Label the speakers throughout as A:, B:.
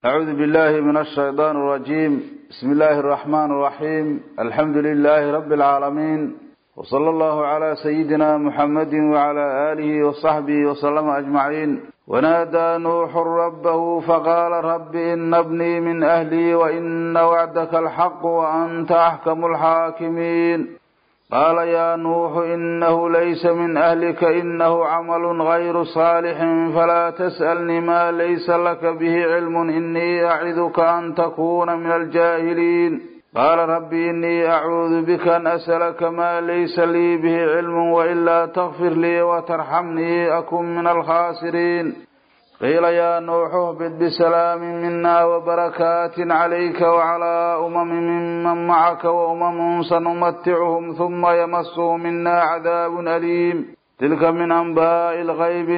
A: أعوذ بالله من الشيطان الرجيم بسم الله الرحمن الرحيم الحمد لله رب العالمين وصلى الله على سيدنا محمد وعلى آله وصحبه وسلم أجمعين ونادى نوح ربه فقال رب إن ابني من أهلي وإن وعدك الحق وأنت أحكم الحاكمين قال يا نوح إنه ليس من أهلك إنه عمل غير صالح فلا تسألني ما ليس لك به علم إني أعذك أن تكون من الجاهلين قال رب إني أعوذ بك أن أسألك ما ليس لي به علم وإلا تغفر لي وترحمني أكن من الخاسرين قيل يا نوح اهبط بسلام منا وبركات عليك وعلى أمم ممن معك وأمم سنمتعهم ثم يمسهم منا عذاب أليم تلك من أنباء الغيب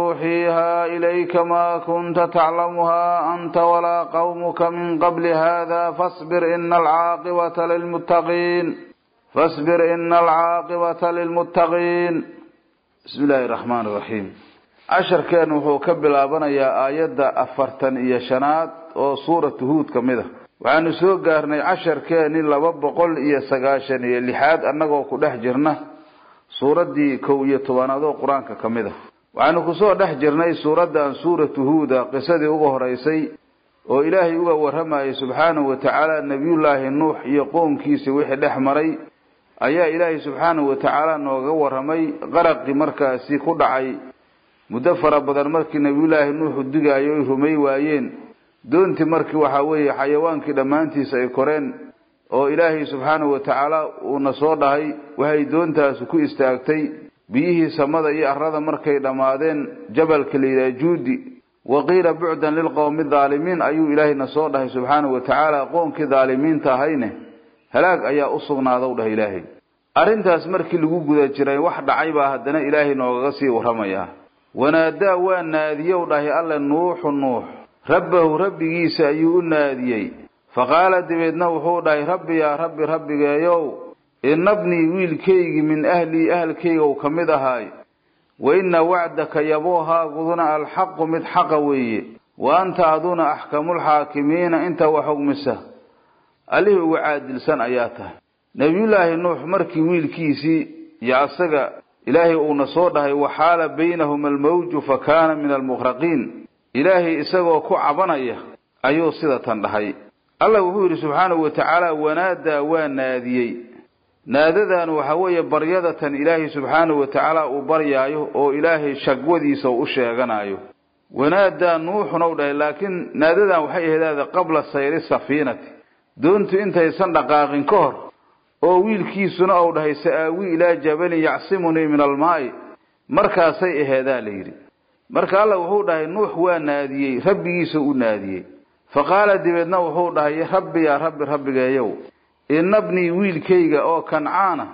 A: نوحيها إليك ما كنت تعلمها أنت ولا قومك من قبل هذا فاصبر إن العاقبة للمتقين فاصبر إن العاقبة للمتقين بسم الله الرحمن الرحيم casharkeen wuxuu ka bilaabanayaa aayadda afartan iyo shanaad oo suuratu huud ka mid a waxaanu soo gaarnay casharkeeni laba boqol iyo sagaashan iyo lixaad annagoo ku dhex jirna suuraddii kow iyo tobanaad oo qur-aanka ka mid a waxaanu kusoo dhex jirnay suuraddan suuratu huuda qisadii uga horeysay oo ilaahay uga warramayay subxaanahu wa tacaala nebiyullaahi nuux iyo qoomkiisa wixii dhex maray ayaa ilaahay subxaanahu wa tacaala nooga warramay qaraqii markaasi ku dhacay muddo fara badan markii nebiyullaahi nuuxu digaayo ay rumay waayeen doontii markii waxaa weeye xayawaankii dhammaantiisa ay koreen oo ilaahay subxaanahu wa tacaala uuna soo dhahay waxay doontaasu ku istaagtay biyihii samada iyo arrada markay dhammaadeen jabalka layidhaha juudi wa qiila bucdan lilqowmi daalimiin ayuu ilaahayna soo dhahay subxaanahu wa tacaala qoonkii daalimiinta ahayne halaag ayaa u sugnaada u dhahay ilaahay arrintaas markii lagu guda jiray wax dhacay baa haddana ilaahay noogaga sii warramayaa wanaadaa waa naadiyow dhahay alle nuuxu nuux rabbahu rabbigiisa ayuu u naadiyey fa qaala dabeedna wuxuu dhahay rabbi yaa rabbi rabbigeeyow inabnii wiilkaygii min ahlii ahalkaygow ka mid ahaay wa inna wacdaka yaboohaaguduna alxaqu mid xaqa weeye wa anta aduna axkamulxaakimiina inta wax xugmisa allihii uga caadilsan ayaa tahay nebiyullaahi nuux markii wiilkiisii iyo asaga ilaahay uuna soo dhahay waxaala baynahuma almawju fa kaana min almukhraqiin ilaahay isagoo ku cabanaya ayuu sida tan dhahay allah wuxuu yidhi subxaanahu wa tacaala wanaadaa waa naadiyey naadadan waxa weeye baryadatan ilaahay subxaanahu wa tacaala uu baryaayo oo ilaahay shagwadiisa uu u sheeganayo wanaadaa nuuxuna u dhahay laakiin naadadan waxay aheedaada qabla sayri safiinati doontu intaysan dhaqaaqin ka hor oo wiilkiisuna uu dhahay sa-aawi ilaa jabalin yacsimunii min almaa'i markaasay aheedaa la yidhi marka alla wuxuu dhahay nuux waa naadiyey rabbigiisa u naadiyey fa qaala dabeedna wuxuu dhahay rabbi yaa rabbi rabbigeeyow inabnii wiilkayga oo kancaana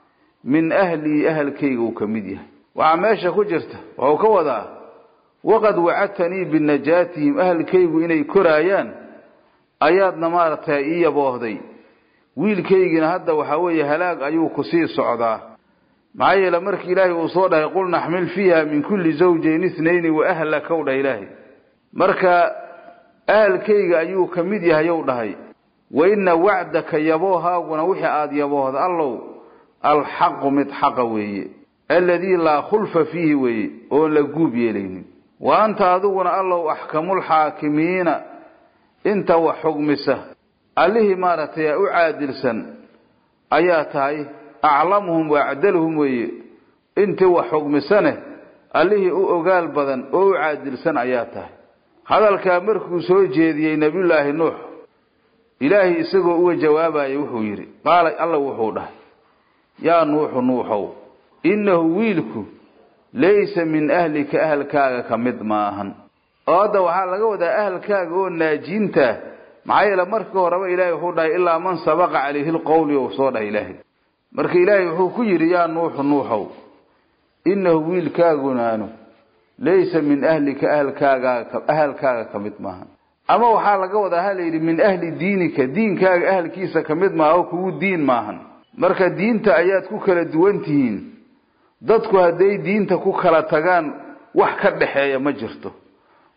A: min ahlii ahalkayga uu ka mid yahay waxaa meesha ku jirta wuxuu ka wadaa waqad wacadtanii binajaatihim ahalkaygu inay koraayaan ayaadna maaragtay ii yaboohday wiilkaygina hadda waxaa weeye halaag ayuu kusii socdaa maxaa yeele markii ilaahay uu soo dhahay qul naxmil fiiha min kulli zawjayn ithnayni wa ahlaka w dhahay ilaahay marka ahalkayga ayuu ka mid yahay ow dhahay wa ina wacdaka yaboohaaguna wixii aada yaboohda allow alxaqu mid xaqa weeye alladii laa khulfa fiihi weeye oon la guub yeelaynin wa anta adiguna allow axkamulxaakimiina inta wax xugmisa allihii maaragtay u caadilsan ayaa tahay aclamuhum wa acdaluhum weeye intii wax xugmisane allihii u ogaal badan oo u caadilsan ayaa tahay hadalkaa markuu soo jeediyey nebiyullaahi nuux ilaahay isagoo uga jawaabayay wuxuu yidhi qaala alla wuxuu dhahay yaa nuuxu nuuxow innahu wiilku laysa min ahlika ahalkaaga ka mid maahan oo hadda waxaa laga wadaa ahalkaaga oo naajiintaa maxaa yeele markii horeba ilaahay wuxuu dhahay ilaa man sabaqa calayhi lqowli ou soo dhahay ilaahay marka ilaahay wuxuu ku yidhi yaa nuuxu nuuxow innahu wiilkaagunaanu laysa min ahlika ahalkaaga ahalkaaga ka mid maahan ama waxaa laga wadaa ha layidhi min ahli diinika diinkaaga ahalkiisa ka mid maaha oo kugu diin maahan marka diinta ayaad ku kala duwan tihiin dadku hadday diinta ku kala tagaan wax ka dhaxeeya ma jirto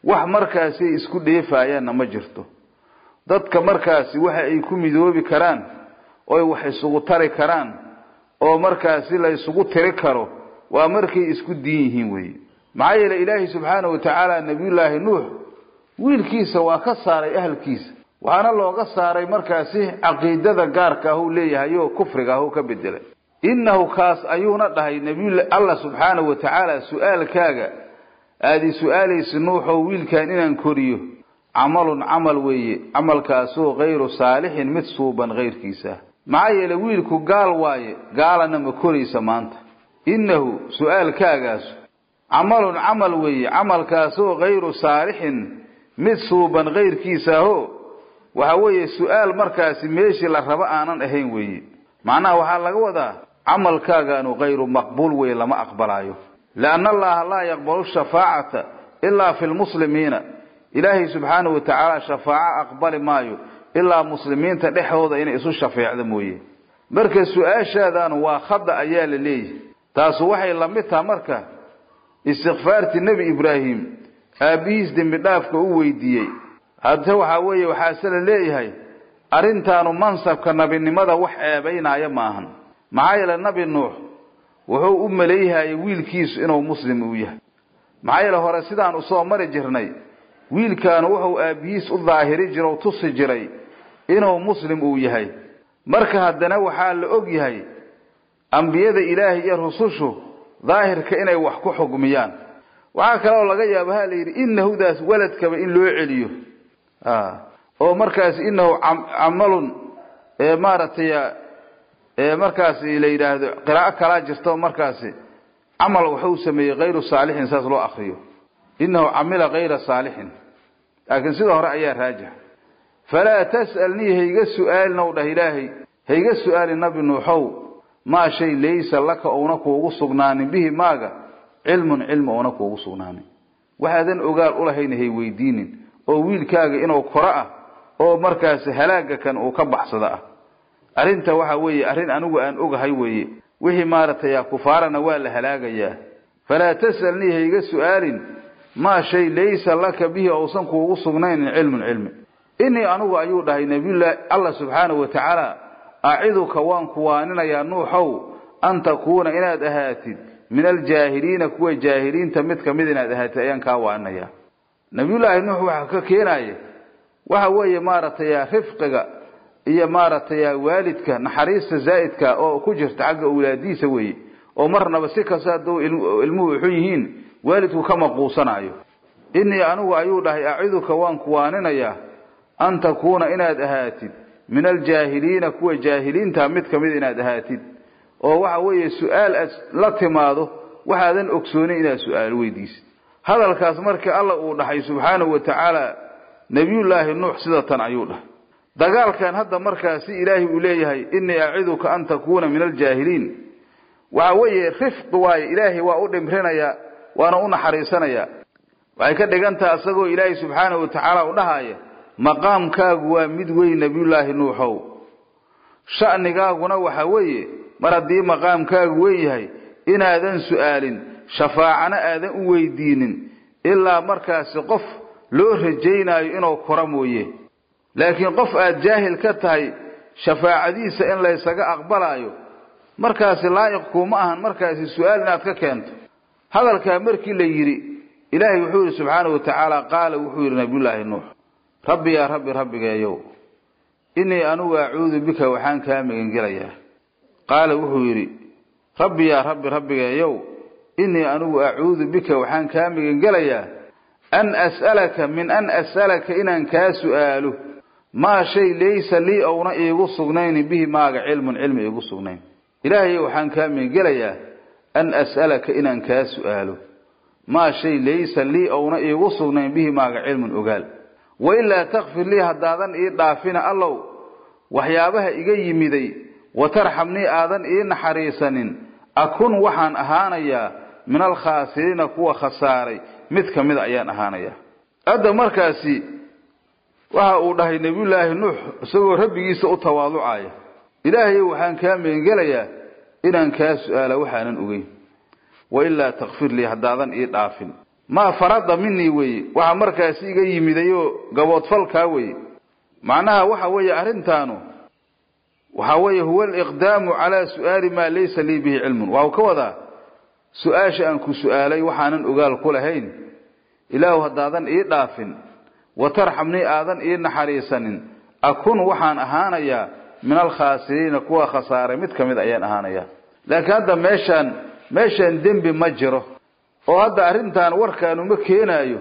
A: wax markaasi ay isku dheefayaanna ma jirto dadka markaasi waxa ay ku midoobi karaan oy wax isugu tari karaan oo markaasi la isugu tiri karo waa markay isku diin yihiin weeye maxaa yeele ilaahay subxaanahu watacaala nebiyullaahi nuux wiilkiisa waa ka saaray ahalkiisa waxaana looga saaray markaasi caqiidada gaarka ah uu leeyahay oo kufriga ah uu ka bedelay innahu kaas ayuuna dhahay nebiy allah subxaanahu wa tacaala su-aalkaaga aada i su-aalaysa nuuxoo wiilkan inaan koriyo camalun camal weeye camalkaasoo kayru saalixin mid suuban kayrkiisa maxaa yeele wiilku gaal waaye gaalana ma koraysa maanta innahu su-aalkaagaasu camalun camal weeye camalkaasoo kayru saalixin mid suuban kayrkiisaaho waxa weeye su-aal markaasi meeshii la rabo aanan ahayn weeye macnaha waxaa laga wadaa camalkaagaanu kayru maqbuul weye lama aqbalaayo lianna allaha laa yaqbalu shafaacata ilaa fi lmuslimiina ilaahay subxaanahu wa tacaala shafaaco aqbali maayo ilaa muslimiinta dhexdooda inay isu shafeecdo mooye marka su-aashaadaanu waa khada ayaa la leeyahay taasu waxay la mid taha marka istikfaartii nebi ibraahim aabbihiis dembi dhaafka u weydiiyey hadse waxaa weeye waxaase la leeyahay arrintaanu mansabka nabinimada wax ceebaynaayo maahan maxaa yeele nabi nuux wuxuu u maleeyahayay wiilkiisu inuu muslim uu yahay maxaa yeele hore sidaan usoo mari jirnay wiilkaanu wuxuu aabbihiis u daahiri jira o tusi jiray inuu muslim uu yahay marka haddana waxaa la og yahay ambiyada ilaahay iyo rusushu daahirka inay wax ku xugmiyaan waxaa kale oo laga yaaba ha la yidhi inahudaas waladkaba in loo celiyo oo markaas inahu camalun maaragtay markaasi la yidhaahdo qiraa'o kalaa jirta oo markaasi camal wuxuu sameeyey kayru saalixin saas loo akriyo inahu camila kayra saalixin laakiin sida hore ayaa raajix falaa tas'alnii hayga su-aalin ow dhah ilaahay hayga su-aalin nabi nuuxow maa shay laysa laka ouna kuugu sugnaanin bihi maaga cilmun cilmi ouna kuugu sugnaanin waxaadan ogaal ulahayna hay weydiinin oo wiilkaaga inuu koro ah oo markaasi halaaga kan uu ka baxsado ah arrinta waxa weeye arrin anigu aan ogahay weeye wixii maaragtay kufaarana waa la halaagayaa falaa tas'alnii hayga su-aalin maa shay laysa laka bihi ousan kuugu sugnaynin cilmun cilmi inii anigu ayuu dhahay nabiyullaahi allah subxaanahu wa tacaala aciduka waan kuwaaninayaa nuuxow an takuuna inaad ahaatid min aljaahiliina kuwa jaahiliinta mid kamid inaad ahaatid ayaan kaa waaninayaa nabiyullaahi nuux waxa ka keenaya waxa weeye maaragtay rifqiga iyo maaragtay waalidka naxariista zaa'idka oo ku jirta xagga awlaadiisa weeye oo marnaba si kasta hadduu ilmuhu xun yihiin waalidku kama quusanaayo inii anigu ayuu dhahay aciduka waan kuwaaninayaa an takuuna inaad ahaatid min aljaahiliina kuwa jaahiliinta mid kamid inaad ahaatid oo waxa weeye su-aal aad la timaado waxaadan ogsoonin inaad su-aal weydiisid hadalkaas markii alla uu dhahay subxaanahu wa tacaala nebiyullaahi nuux sida tan ayuu dhahay dagaalkan hadda markaasi ilaahay uu leeyahay inii aciduka an takuuna min aljaahiliin waxa weeye rifqi waaye ilaahay waa u dhimrinayaa waana u naxariisanayaa waxay ka dhigan taha isagoo ilaahay subxaanahu wa tacaala u dhahaya maqaamkaagu waa mid weyn nebiyullaahi nuuxow sha'nigaaguna waxa weeye mar haddii maqaamkaagu weyn yahay inaadan su-aalin shafaacana aadan u weydiinin ilaa markaasi qof loo rajaynaayo inuu koro mooye laakiin qof aad jaahil ka tahay shafaacadiisa in laysaga aqbalaayo markaasi laa'iq kuuma ahan markaasi su-aal inaad ka keento hadalkaa markii la yidhi ilaahay wuxuu yidhi subxaanahu wa tacaala qaala wuxuu yidhi nabiyullaahi nuux rabbi yaa rabbi rabbigeeyow innii anugu acuudu bika waxaan kaa magangelayaa qaala wuxuu yidhi rabbi yaa rabbi rabbigeeyow innii anugu acuudu bika waxaan kaa magangelayaa an as'alaka min an as'alaka inaan kaa su'aalo maa shay laysa lii ouna iigu sugnaynin bihi maaga cilmun cilmi iigu sugnayn ilaahayo waxaan kaa magangelayaa an as'alaka inaan kaa su'aalo maa shay laysa lii ouna iigu sugnayn bihi maaga cilmun ogaal wailaa takfir lii haddaadan ii dhaafina allow waxyaabaha iga yimiday watarxamnii aadan ii naxariisanin akun waxaan ahaanayaa min alkhaasiriina kuwa khasaaray mid ka mida ayaan ahaanayaa hadda markaasi waxa uu dhahay nebiyullaahi nuux isagoo rabbigiisa u tawaaducaya ilaahayow waxaan kaa meengelayaa inaan kaa su-aala waxaanan ogeyn wailaa takfir lii haddaadan ii dhaafin maa farada minii weeye waxa markaasi iga yimidayoo gaboodfalkaa weeye macnaha waxa weeye arrintaanu waxa weeye huwa aliqdaamu calaa su'aali maa laysa lii bihi cilmun waxau ka wadaa su-aasha aan ku su'aalay waxaanan ogaal ku lahayn ilaahu haddaadan ii dhaafin wa tarxamnii aadan ii naxariisanin akun waxaan ahaanayaa min alkhaasiriina kuwa khasaaray mid ka mid ayaan ahaanayaa laakiin hadda meeshaan meeshaan dembi ma jiro oo hadda arrintan warkaanu ma keenaayo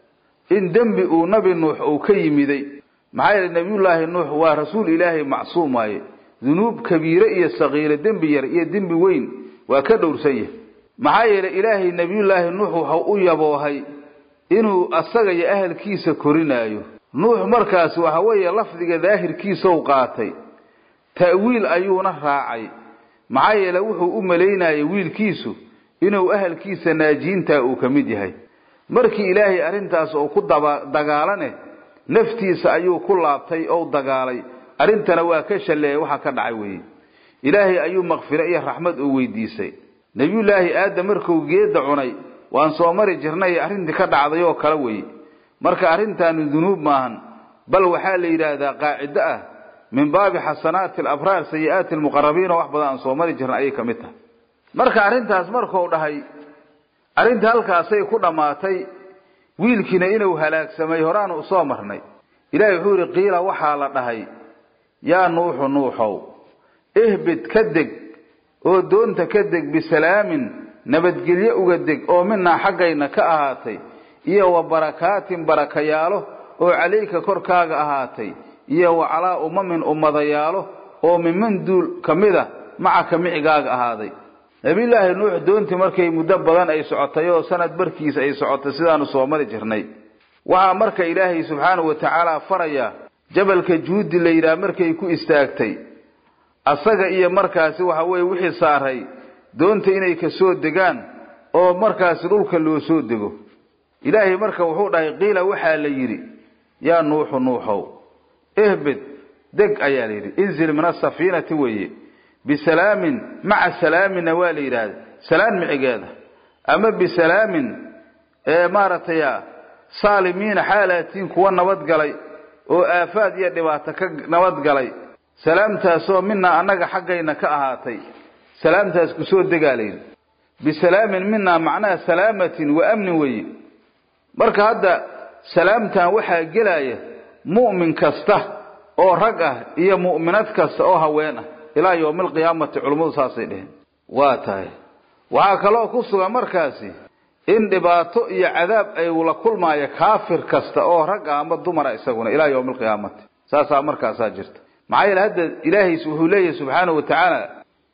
A: in dembi uu nabi nuux uu ka yimiday maxaa yeelay nebiyullaahi nuux waa rasuul ilaahay macsuum waaye dunuub kabiire iyo sakiire dembi yar iyo dembi weyn waa ka dhowrsan yahay maxaa yeelay ilaahay nebiyullaahi nuux waxau u yaboohay inuu asaga iyo ahalkiisa korinaayo nuux markaas waxa weeye lafdiga daahirkiisou qaatay ta'wiil ayuuna raacay maxaa yeele wuxuu u malaynayay wiilkiisu inuu ahalkiisa naajiintaa uu ka mid yahay markii ilaahay arrintaas oo ku dagaalane naftiisa ayuu ku laabtay ou dagaalay arrintana waa ka shalleeyay waxa ka dhacay weeye ilaahay ayuu makfiro iyo raxmad uu weydiisay nebiyullaahi aadam markuu geedda cunay waan soo mari jirnay arrintii ka dhacday oo kale weeye marka arrintaanu dunuub maahan bal waxaa la yidhaahdaa qaacido ah min baabi xasanaati alabraar sayi-aati almuqarabiin oo wax badan aan soo mari jirna ayay ka mid tahay marka arrintaas markuu dhahay arrintii halkaasay ku dhammaatay wiilkiina inuu halaagsamay horaanu usoo marnay ilaahay wuxuu yidhi qiila waxaa la dhahay yaa nuuxu nuuxow ihbid ka deg oo doonta ka deg bisalaamin nabadgelyo uga deg oo minaa xaggayna ka ahaatay iyo wa barakaatin barakayaalo oo calayka korkaaga ahaatay iyo wa calaa umamin ummadayaalo oo miman duul ka mid a macaka micigaaga ahaaday nabiyullaahi nuux doontii markay muddo badan ay socotay oo sanad barkiis ay socotay sidaanu soo mari jirnay waxaa marka ilaahay subxaanahu wa tacaala faraya jabalka juudi la yidhaah markay ku istaagtay asaga iyo markaasi waxa weeye wixii saaray doonta inay ka soo degaan oo markaasi dhulka loo soo dego ilaahay marka wuxuu dhahay qiila waxaa la yidhi yaa nuuxu nuuxow ihbid deg ayaa la yidhi inzil min asafiinati weeye bisalaamin maca salaaminna waa la yidhaahda salaan micigeeda ama bisalaamin ee maaragtay saalimiina xaalaatiin kuwa nabadgalay oo aafaad iyo dhibaato ka nabadgalay salaamtaasoo minaa annaga xaggayna ka ahaatay salaamtaas kusoo degaa la yidhi bisalaamin minaa macnaha salaamatin wa amnin weeye marka hadda salaamtan waxaa gelaya mu'min kasta oo rag ah iyo mu'minad kasta oo haween ah ilaa yowmi alqiyaamati culummadu saasay dheheen waa tahay waxaa kaloo ku sugan markaasi in dhibaato iyo cadaab ay la kulmaayo kaafir kasta oo rag ah ama dumara isaguna ilaa yowmi alqiyaamati saasaa markaasaa jirta maxaa yeele hadda ilaahays wuxuu leeyahay subxaanahu wa tacaala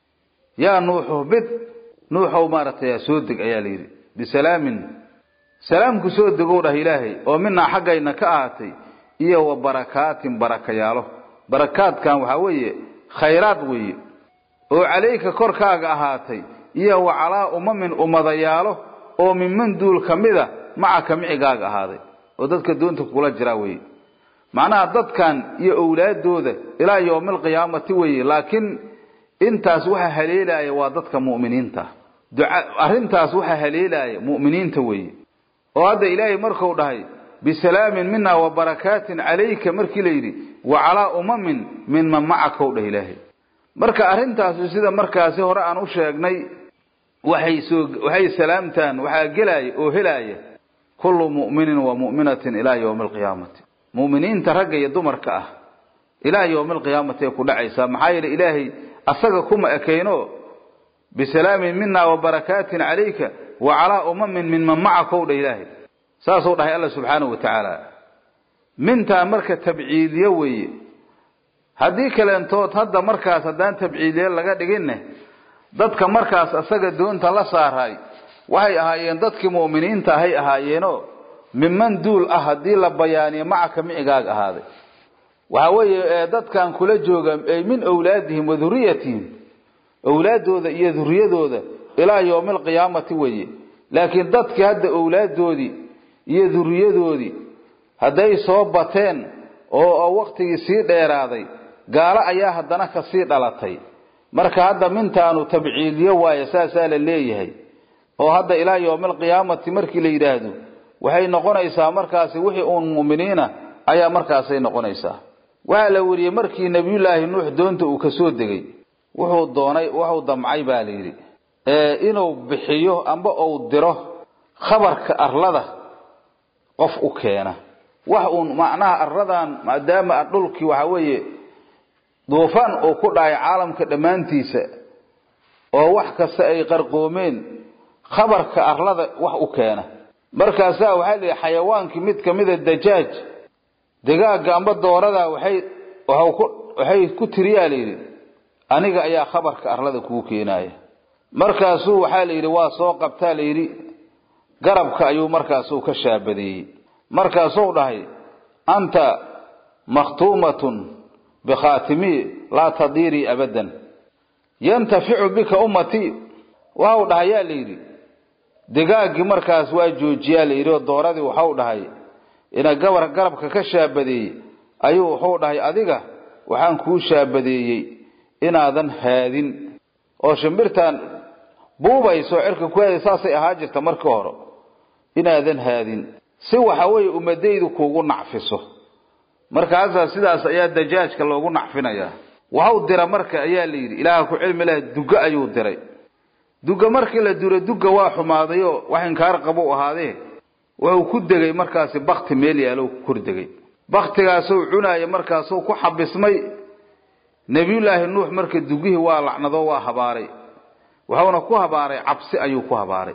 A: yaa nuuxu bid nuuxow maaragtay soo deg ayaa la yidhi bisalaamin salaamku soo degow dhah ilaahay oo minaa xaggayna ka ahaatay iyo wa barakaatin barakayaalo barakaadkan waxaa weeye khayraad weeye oo calayka korkaaga ahaatay iyo wa calaa umamin ummadayaalo oo minman duul ka mida macaka micigaaga ahaaday oo dadka doonta kula jiraa weeye macnaha dadkan iyo owlaadooda ilaa yowmi alqiyaamati weeye laakiin intaas waxa haleelaya waa dadka mu'miniinta arrintaas waxa haleelaya mu'miniinta weeye oo hadda ilaahay marku dhahay bisalaamin mina wa barakaatin calayka markii la yidhi wa calaa umamin minman macaka dhah ilaahay marka arrintaasi sida markaasi hore aan u sheegnay waxay soo waxay salaamtaan waxaa gelaya oo helaya kullu mu'minin wa mu'minatin ilaa yowmi alqiyaamati mu'miniinta ragga iyo dumarka ah ilaa yowmi alqiyaamati ay ku dhacaysaa maxaa yeele ilaahay asaga kuma ekayno bisalaamin mina wa barakaatin calayka wa calaa umamin minman macaka dhah ilaahay saasuu dhahay alla subxaanahu wa tacaala mintaa marka tabciidiyo weeye haddii kaleentood hadda markaas haddaan tabciidiye laga dhiginne dadka markaas asaga doonta la saaraay waxay ahaayeen dadkii mu'miniinta ahay ahaayeenoo minman duul ah haddii la bayaaniyo macaka micigaaga ahaaday waxa weeye dadkan kula jooga ay min awlaadihim wa duriyatihim owlaadooda iyo duriyadooda ilaa yowmi alqiyaamati weeye laakiin dadkii hadda owlaadoodii iyo duriyadoodii hadday soo bateen oo waktigii sii dheeraaday gaalo ayaa haddana kasii dhalatay marka hadda mintaanu tabciiliyo waaye saasaa la leeyahay oo hadda ilaa yowmaalqiyaamati markii la yidhaahdo waxay noqonaysaa markaasi wixii uun mu'miniina ayaa markaasay noqonaysaa waxaa la weriyey markii nebiyullaahi nuux doonta uu kasoo degay wuxuu doonay wuxuu damcay baa la yidhi inuu bixiyo amba uu diro khabarka arlada qof u keena wax uun macnaha arladan maadaama dhulkii waxaa weeye duufaan uu ku dhacay caalamka dhammaantiisa oo wax kasta ay qarqoomeen khabarka arlada wax u keena markaasaa waxaa la yidhi xayawaankii mid kamida dajaaj digaaga amba doorada waxay waxay ku tiriyaa la yidhi aniga ayaa khabarka arlada kugu keenaya markaasuu waxaa la yidhi waa soo qabtaa la yidhi garabka ayuu markaasuu ka shaabadeeyey markaasuu dhahay anta makhtuumatun bikhaatimi laa tadiirii abadan yantaficu bika ummatii waxau dhahay yaa la yidhi digaaggii markaas waa joojiyaa la yidhi oo dooradii waxau dhahay ina gabar garabka ka shaabadeeyey ayuu wuxuu dhahay adiga waxaan kuu shaabadeeyey inaadan haadin oo shimbirtaan buubayso cirka ku haada saasay ahaa jirta markii hore inaadan haadin si waxa weeye ummadaydu kuugu nacfiso markaasaa sidaas ayaa dajaajka loogu nacfinayaa waxau dira marka ayaa la yidhi ilaaha ku cilmi laha duga ayuu diray duga markii la duro duga waa xumaaday oo wax inkaar qabou ahaadee wuxuu ku degay markaasi bakti meel yaalo ku kor degay baktigaasuu cunaaya markaasuu ku xabismay nebiyullaahi nuux marka dugihii waa lacnado waa habaaray wuxuuna ku habaaray cabsi ayuu ku habaaray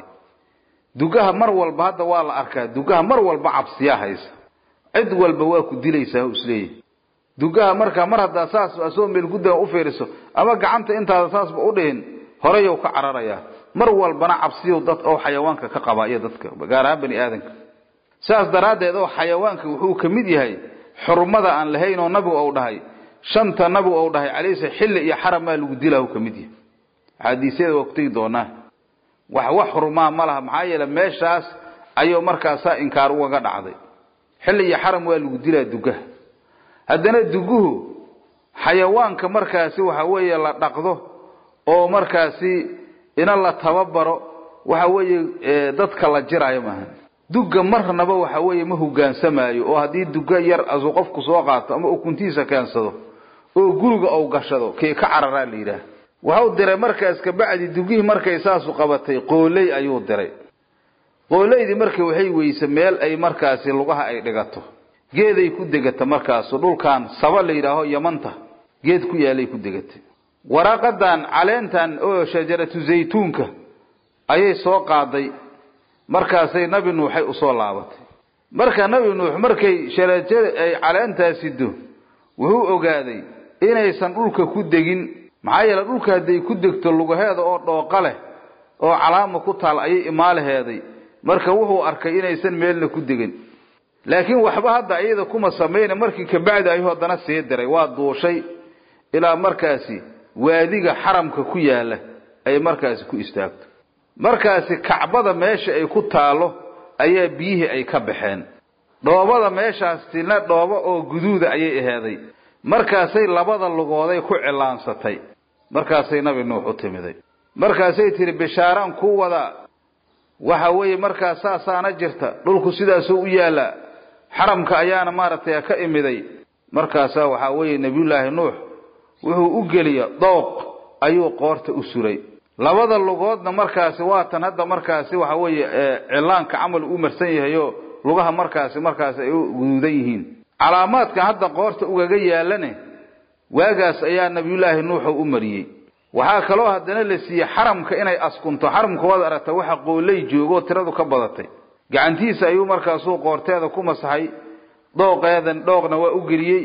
A: dugaha mar walba hadda waa la arkaa dugaha mar walba cabsiyaa haysa cid walba waa ku dilaysaa isleeyahy dugaha marka mar haddaa saas asoo meel guddaa u fiiriso ama gacanta intaada saasba u dhihin horeyow ka cararayaa mar walbana cabsiyow dad oo xayawaanka ka qabaa iyo dadka gaar ahaan bani aadanka saas daraaddeed oo xayawaanka wuxuu ka mid yahay xurmada aan lahayn oo nabigu ou dhahay shanta nabigu ou dhahay calaysa xilli iyo xaram maa lagu dilaa ka mid yahay axaadiisyada waa ku tegi doonaa wax wax xurmaa ma laha maxaa yeele meeshaas ayuu markaasaa inkaar ugaga dhacday xilli iyo xaram waa lagu dilaa dugaha haddana duguhu xayawaanka markaasi waxa weeye la dhaqdo oo markaasi ina la tababaro waxa weeye dadka la jiraayo maaha duga marnaba waxa weeye ma hogaansamaayo oo haddii duga yar asuu qofku soo qaato ama ukuntiisa keensado oo guriga ou gashado kii ka cararaa la yidhaah waxau diray markaas kabacdi dugihii markay saasu qabatay qooley ayuu diray qoolaydii marka waxay weyse meel ay markaasi lugaha ay dhigato geeday ku degata markaasu dhulkan saba la yidhaaho yamanta geed ku yaalay ku degatay waraaqadan caleentan oo shajaratu zaytuunka ayay soo qaaday markaasay nabi nuuxay usoo laabatay marka nabi nuux markay sharajada ay caleentaas sido wuxuu ogaaday inaysan dhulka ku degin maxaa yeele dhulka hadday ku degto lugaheeda oo dhooqa leh oo calaama ku taal ayay imaalaheeday marka wuxuu arkay inaysan meelna ku degin laakiin waxba hadda iyada kuma samayna markii kabacdi ayuu haddana sii diray waa duushay ilaa markaasi waadiga xaramka ku yaala ay markaasi ku istaagto markaasi kacbada meesha ay ku taalo ayaa biyihii ay ka baxeen dhoobada meeshaasina dhoobo oo guduuda ayay aheeday markaasay labada lugooday ku cilaansatay markaasay nabi nuux u timiday markaasay tihi bishaaraan kuu wadaa waxa weeye markaas saasaana jirta dhulku sidaasuu u yaallaa xaramka ayaana maaragtay ka imiday markaasaa waxaa weeye nebiyullaahi nuux wuxuu u geliya dooq ayuu qoorta u suray labada lugoodna markaasi waatan hadda markaasi waxa weeye cilaanka camal u marsan yahayo lugaha markaasi markaasi ay u guduudan yihiin calaamaadkan hadda qoorta ugaga yaalane waagaas ayaa nabiyullaahi nuuxu u mariyey waxaa kaloo haddana la siiyey xaramka inay askunto xaramka waad aragta waxa qooley joogoo tiradu ka badatay gacantiisa ayuu markaasuu qoorteeda ku masaxay dhooqeedan dhooqna waa u geliyey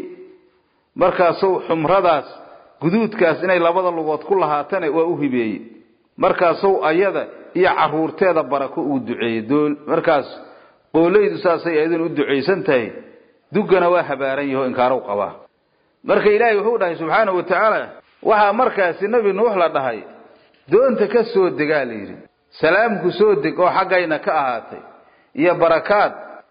A: markaasuu xumradaas guduudkaas inay labada lugood ku lahaatana waa u hibeeyey markaasuu ayada iyo caruurteeda barako uu duceeyey dool markaas qooleydu saasay ayadun u ducaysan tahay dugana waa habaaran yaho inkaarow qabaa marka ilaahay wuxuu dhahay subxaanahu wa tacaala waxaa markaasi nebi nuux la dhahay doonta ka soo degaa la yidhi salaamku soo deg oo xaggayna ka ahaatay iyo barakaad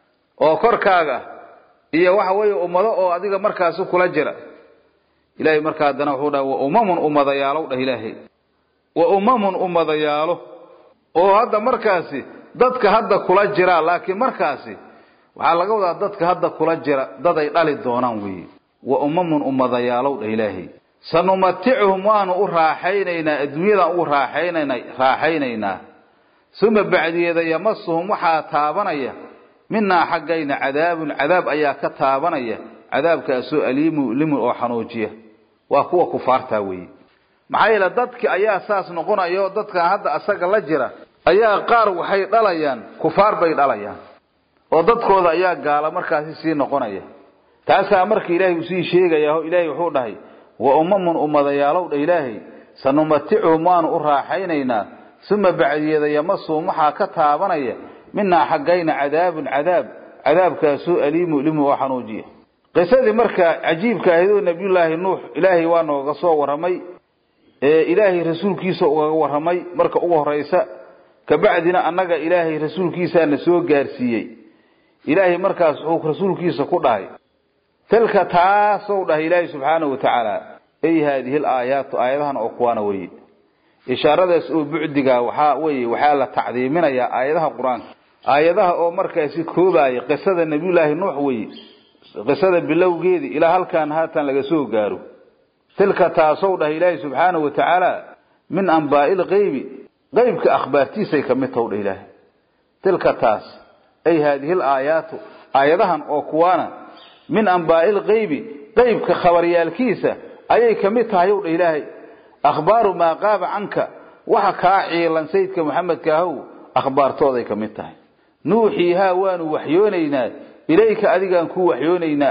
A: oo korkaaga iyo waxa weeye ummado oo adiga markaasi kula jira ilaahay markaa haddana wuxuu dhahay wa umamun ummadayaalow dhah ilaahay wa umamun ummadayaalo oo hadda markaasi dadka hadda kula jira laakiin markaasi waxaa laga wadaa dadka hadda kula jira dad ay dhali doonaan weeye wa umamun ummadayaalow dha ilaahay sanumaticuhum waanu u raaxaynaynaa adduunyadan ugu raaxaynana raaxaynaynaa uma bacdiyeeda yamasuhum waxaa taabanaya minaa xaggayna cadaabun cadaab ayaa ka taabanaya cadaabkaasoo aliimu limun oo xanuujiya waa kuwa kufaartaa weeye maxaa yeele dadki ayaa saas noqonayo dadkan hadda asaga la jira ayaa qaar waxay dhalayaan kufaar bay dhalayaan oo dadkooda ayaa gaala markaasi sii noqonaya taasaa marka ilaahay usii sheegaya o ilaahay wuxuu dhahay wa umamun ummadayaalow dha ilaahay sanumaticuhum waanu u raaxaynaynaa uma bacdiyeeda yamasuhum waxaa ka taabanaya minaa xaggayna cadaabun cadaab cadaabkaasoo aliimu limu oo xanuujiya qisadii marka cajiibka ahayd oo nabiyullaahi nuux ilaahay waa nooga soo warramay ee ilaahay rasuulkiisa ugaga warramay marka ugu horraysa kabacdina annaga ilaahay rasuulkiisaana soo gaarsiiyey ilaahay markaas wuxuu rasuulkiisa ku dhahay tilka taasow dhahay ilaahay subxaanahu wa tacaala ay haadihi alaayaatu aayadahan oo kuwaana weye ishaaradaas oo bucdiga waxaa weye waxaa la tacdiiminayaa aayadaha qur-aanka aayadaha oo markaasi koobaaya qisada nabiyullaahi nuux weye qisada bilowgeedii ilaa halkaan haatan laga soo gaaro tilka taasow dhahay ilaahay subxaanahu wa tacaala min ambaa'i lqeybi qeybka akhbaartiisay ka mid taw dha ilaahay tilka taas ay haadihi alaayaatu aayadahan oo kuwaana min ambaa'i lqeybi qeybka khabaryaalkiisa ayay ka mid tahay ow dha ilaahay akhbaaru maa qaaba canka waxa kaa ciilan sayidka maxamedka ahow akhbaartooday ka mid tahay nuuxiihaa waanu waxyoonaynaa ilayka adigaan ku waxyoonaynaa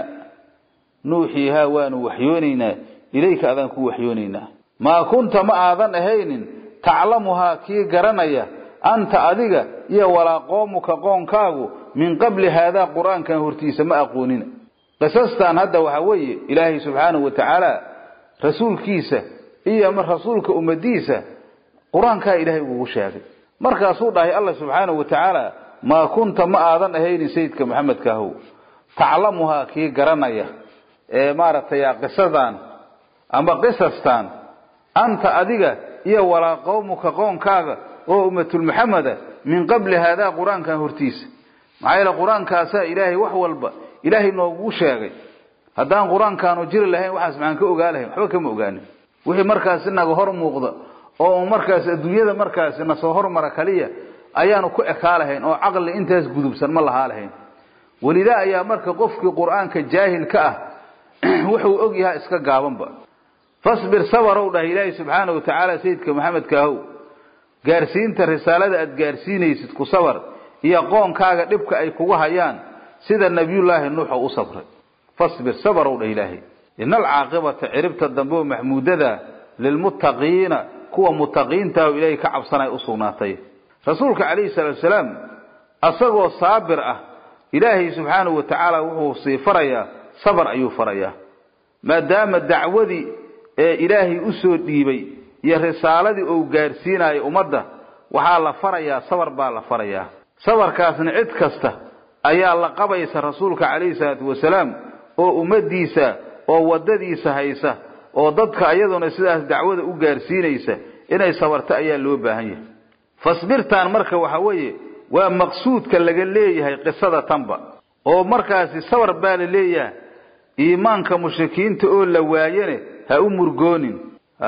A: nuuxiihaa waanu waxyoonaynaa ilayka adaan ku waxyoonaynaa maa kunta ma aadan ahaynin taclamuhaa kii garanaya anta adiga iyo walaa qoomuka qoonkaagu min qabli haadaa qur-aankan hortiisa ma aqoonina qisastan hadda waxaa weeye ilaahay subxaanahu wa tacaala rasuulkiisa iyo rasuulka ummadiisa qur-aankaa ilaahay ugu sheegay markaasuu dhahay alla subxaanahu wa tacaala maa kunta ma aadan ahaynin sayidka maxamedka ahow taclamuhaa kii garanaya ee maaragtay qisadan ama qisastan anta adiga iyo walaa qowmuka qoonkaaga oo ummatulmuxameda min qabli haadaa qur-aankan hortiisa maxaa yeele qur-aankaasaa ilaahay wax walba ilaahay noogu sheegay haddaan qur-aankaanu jiri lahayn waxaas maxaan ka ogaa lahayn waxba kama ogaanin wixii markaas inaga hor muuqda oo markaas adduunyada markaasi nasoo hormara kaliya ayaanu ku ekaa lahayn oo caqli intaas gudubsan ma lahaa lahayn welidaa ayaa marka qofkii qur-aanka jaahil ka ah wuxuu og yahaa iska gaabanba fasbir sabarow dhahay ilaahay subxaana wa tacaala sayidka maxamedka ahow gaarsiinta risaalada aad gaarsiinaysid ku sabar iyo qoonkaaga dhibka ay kugu hayaan sida nabiyullaahi nuuxa u sabray fasbir sabarow dhah ilaahay ina alcaaqibata ciribta dambe oo maxmuudada lilmuttaqiina kuwa muttaqiintaah oo ilaahay ka cabsanay u sugnaatay rasuulka calayhi salaatu salaam asagoo saabir ah ilaahay subxaanahu wa tacaala wuxuu sii farayaa sabar ayuu farayaa maadaama dacwadii ee ilaahay u soo dhiibay iyo risaaladii uu gaarsiinayo ummadda waxaa la farayaa sabar baa la farayaa sabarkaasna cid kasta ayaa la qabaysa rasuulka calayhi salaatu wasalaam oo ummadiisa oo waddadiisa haysa oo dadka iyaduna sidaas dacwada u gaarsiinaysa inay sabarto ayaa loo baahan yahay fasbirtaan marka waxa weeye waa maqsuudka laga leeyahay qisada tanba oo markaasi sabar baa la leeyahay iimaanka mushrikiinta oo la waayane ha u murgoonin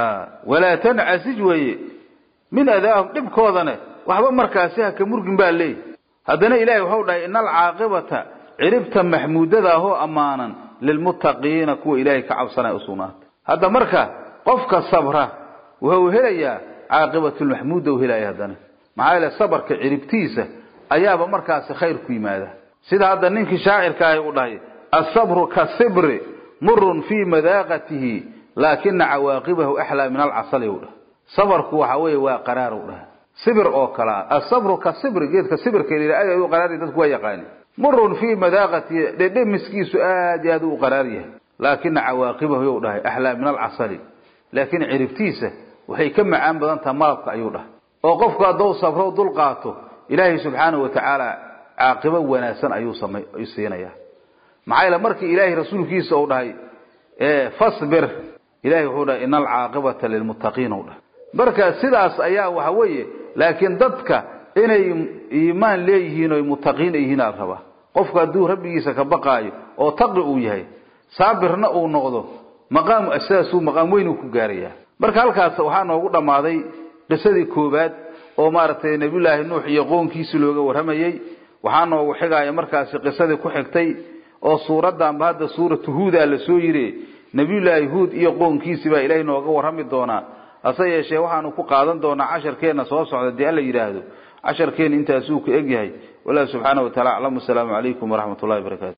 A: walaa tancasij weeye min adaahum dhibkoodane waxba markaasi ha ka murgin baa leeyahy haddana ilaahay wuxuu dhahay ina alcaaqibata ciribta maxmuudada ahoo ammaanan lilmuttaqiina kuwa ilaahay ka cabsanaya u sugnaatay hadda marka qofka sabra wuxuu helayaa caaqibatulmaxmuuda u helaya haddana maxaa yeele sabarka ciribtiisa ayaaba markaasi khayr ku yimaada sida hadda ninkii shaacirka ahi u dhahay asabru kasibri murun fii madaaqatihi laakina cawaaqibahu axlaa min alcasali u dhahay sabarku waxa weeye waa qaraar u dhahay sibir oo kalea asabru ka sibri geedka sibirka aad u qaraarya dadku waa yaqaani murun fii madaaqatihi dhedhemiskiisu aad iyo aad u qaraar yahay laakina cawaaqibahu you dhahay axlaa min alcasali laakiin ciribtiisa waxay ka macaan badan taha malabka ayuu dhahay oo qofku haddou sabro dul qaato ilaahay subxaanahu wa tacaala caaqibo wanaagsan ayuu samay siinaya maxaa yeele markii ilaahay rasuulkiisa uu dhahay fasbir ilahay wuxuu dhahay ina alcaaqibata lilmuttaqiin u dhahay marka sidaas ayaa waxa weeye laakiin dadka inay iimaan leeyihiin oy mutaqiin yihiin al rabaa qofku hadduu rabbigiisa ka baqaayo oo taqi uu yahay saabirna uu noqdo maqaamu asaasuu maqaam weyn uu ku gaarayaa marka halkaas waxaa noogu dhammaaday qisadii koowaad oo maaragtay nebiyullaahi nuux iyo qoonkiisi looga warramayey waxaa noogu xigaya markaasi qisadii ku xigtay oo suuraddanba hadda suuratu huudaa la soo yiri nebiyullaahi huud iyo qoonkiisi baa ilaahay nooga warrami doonaa hase yeeshee waxaanu ku qaadan doonaa casharkeenna soo socda dee alla yidhaahdo casharkeenna intaasuu ku egyahay wallahu subxaana wa tacala aclam wasalaamu calaykum waraxmat ullahi barakaatu